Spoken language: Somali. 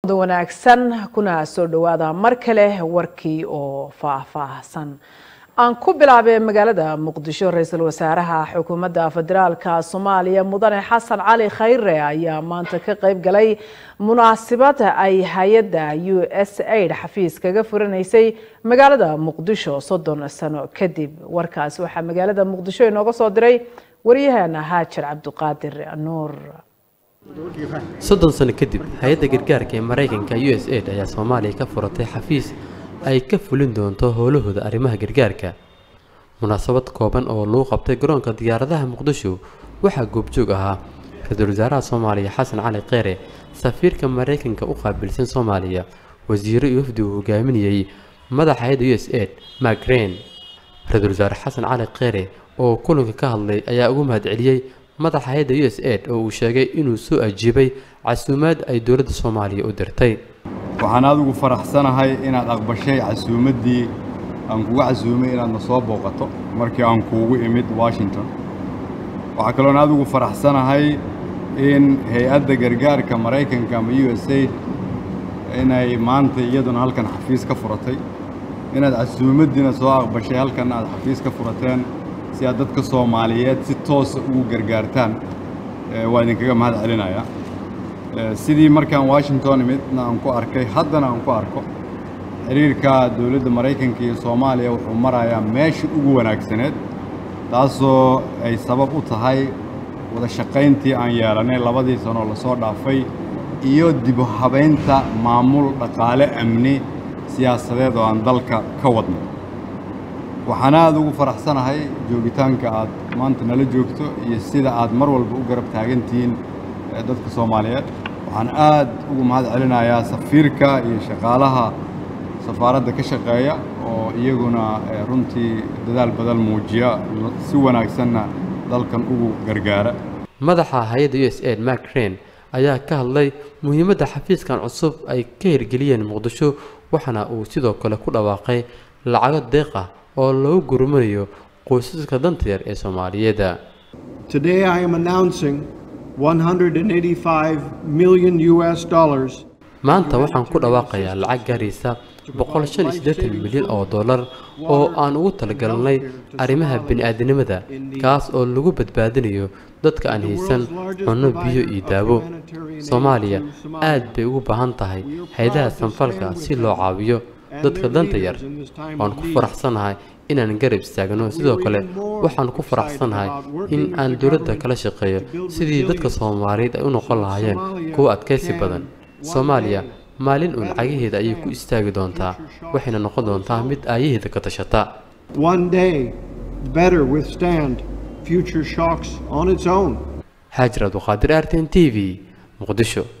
wanaagsan kuna soo dhawaada mar kale warkii oo faahfaahsan aan ku bilaabay magaalada muqdisho ra-iisul wasaaraha xukuumadda federaalka soomaaliya mudane xasan cali khayre ayaa maanta ka qayb galay munaasabad ay hay-adda u s aid xafiis kaga furanaysay magaalada muqdisho soddon sano kadib warkaas waxaa magaalada muqdisho inooga soo diray waryaheena haajir cabdiqaadir nuur soddon sano kadib hay-adda gargaarka ee maraykanka u s aid ayaa soomaaliya ka furatay xafiis ay ka fulin doonto howlahooda arrimaha gargaarka munaasabad kooban oo lagu qabtay garoonka diyaaradaha muqdisho waxaa goobjoog ahaa ra-iisul wasaaraha soomaaliya xasan cali kheyre safiirka maraykanka u qaabilsan soomaaliya wasiiro iyo wafdi uu hogaaminayey madaxa hay-adda u s aid macrain ra-iisul wasaare xasan cali kheyre oo kulanka ka hadlay ayaa ugu mahadceliyey madaxa hay-adda u s aid oo uu sheegay inuu soo ajiibay casuumaad ay dowladda soomaaliya u dirtay waxaan adigu faraxsanahay inaad aqbashay casuumaddii aan kugu casuumay inaadna soo booqato markii aan kuugu imid washington waxaa kaloon adigu faraxsanahay in hay-adda gargaarka maraykanka ama u s aid inay maanta iyaduna halkan xafiis ka furatay inaad casuumaddiina soo aqbashay halkan aad xafiis ka furateen si aad dadka soomaaliyeed si toosa ugu gargaartaan waa idinkaga mahad celinayaa sidii markaan washington imidna aan ku arkay haddana aan ku arko xiriirka dowladda maraykanka iyo soomaaliya wuxuu marayaa meesha ugu wanaagsaneed taasoo ay sabab u tahay wada shaqayntii aan yeelanay labadii sanoo lasoo dhaafay iyo dibu habaynta maamul dhaqaale amni siyaasadeed oo aan dalka ka wadnay waxaan aada ugu faraxsanahay joogitaanka aad maanta nala joogto iyo sida aad mar walba u garab taagantihiin dadka soomaaliyeed waxaan aad ugu mahad celinayaa safiirka iyo shaqaalaha safaaradda ka shaqeeya oo iyaguna runtii dadaal badan muujiya si wanaagsanna dalkan ugu gargaara madaxa hay-adda u s aid macrain ayaa ka hadlay muhiimadda xafiiskan cusub ay ka hirgeliyeen muqdisho waxaana uu sidoo kale ku dhawaaqay lacago deeq ah oo lagu gurmanayo qoysaska danta yar ee soomaaliyeed Today I am announcing 185 million US dollars maanta waxaan ku dhawaaqayaa lacag gaaraysa boqol shan iyo siddeetan milyan oo dollar oo aan ugu talagalnay arrimaha bini'aadanimada kaas oo lagu badbaadinayo dadka aan haysan cunno biyo iyo daawo soomaaliya aad bay ugu baahan tahay hay-adaha sanfalka si loo caawiyo dadka danta yar waan ku faraxsanahay inaan garab istaagno sidoo kale waxaan ku faraxsanahay in aan dowladda kala shaqeeyo sidii dadka soomaaliyeed ay u noqon lahaayeen kuwo adkaysi badan soomaaliya maalin uun cagaheeda ayay ku istaagi doontaa waxayna noqon doontaa mid aayaheeda ka tashata one day better withstand future shocks on its own xaajir abduqaadir arten t v muqdisho